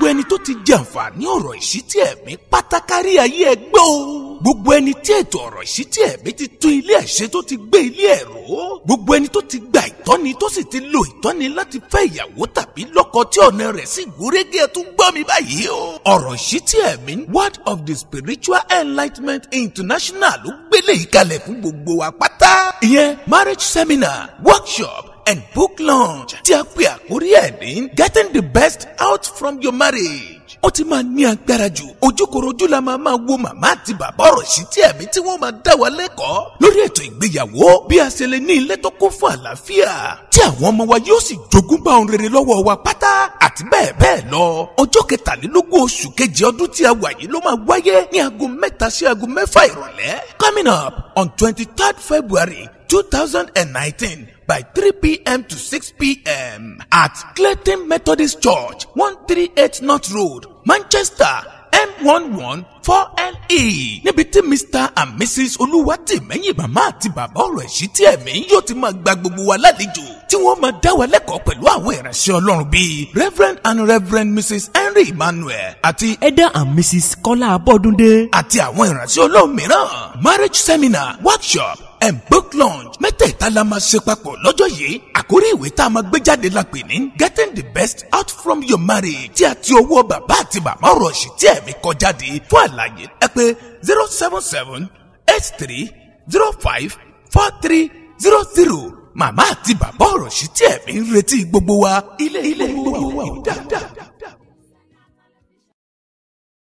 gbogbo ẹni tó ti jẹ àǹfààní ọ̀rọ̀ ìṣítí ẹ̀mí pátákárí ayé ẹ gbọ́ o. gbogbo ẹni tí ètò ọ̀rọ̀ ìṣítí ẹ̀mí ti tún ilé ẹ̀ ṣe tó ti gbé ilé ẹ̀ rò ó. gbogbo ẹni tó ti gba ìtọ́ni tó sì ti lo ìtọ́ni láti fẹ́ ìyàwó tàbí lọ́kọ tí ọ̀nà rẹ̀ sì gúrégé ẹ̀ tún gbọ́ mi báyìí o. ọ̀rọ̀ ìṣítí ẹ̀mí word of the spiritual enlightenment international ló gbélé ìkalẹ̀ fún gbogbo wa pátá. ìyẹn marriage seminar workshop and book launch tí a pè àkórí ẹ̀ ní getting the best out from your marriage. ó ti máa ní agbára jù ojúkorojú la máa máa wo màmá àti bàbá ọ̀rọ̀ sí tí ẹ̀mí tí wọ́n máa dá wa lẹ́kọ̀ọ́ lórí ètò ìgbéyàwó bí a ṣe lè ní ilé tó kún fún àlàáfíà tí àwọn ọmọ wa yóò sì jogún bá ohun rere lọ́wọ́ wa pátá àti bẹ́ẹ̀ bẹ́ẹ̀ lọ. ọjọ́ kẹtàlélógún oṣù kejì ọdún tí a wà yìí ló máa wáyé ní aago mẹ́ta sí aago mẹ́fà ìrọ̀lẹ́ coming up on twenty third february two thousand and nineteen by 3 p.m. to 6 p.m. at Clayton Methodist Church, 138 North Road, Manchester, M11 4LE. Níbi tí Mr and Mrs. Olúwatìmẹ́yìn màmá àti bàbá ọ̀rọ̀ ìṣítí ẹ̀mí yóò ti máa gba gbogbo wa lálejò tí wọ́n máa dá wa lẹ́kọ̀ọ́ pẹ̀lú àwọn ìránṣẹ́ Ọlọ́run bíi Reverend and Reverend Mrs. Henry Emmanuel àti Elder and Mrs. Kọ́lá Abọ́dúndé. àti àwọn ìránṣẹ́ Ọlọ́run mìíràn marriage seminar workshop and book launch mẹ́tẹ̀ẹ̀ta la máa ṣe papọ̀ lọ́jọ́ yìí àkórí ìwé tá a máa gbé jáde la pè ní getting the best out from your marriage tí a ti ọwọ́ bàbá àti màmá ọ̀rọ̀ ṣì tí ẹ̀mí kọ jáde fún àlàyé ẹ pé zero seven seven eight three zero five four three zero zero màmá àti bàbá ọ̀rọ̀ ṣì tí ẹ̀mí ń retí gbogbo wa ilé ilé gbogbo wa ò dáadáa.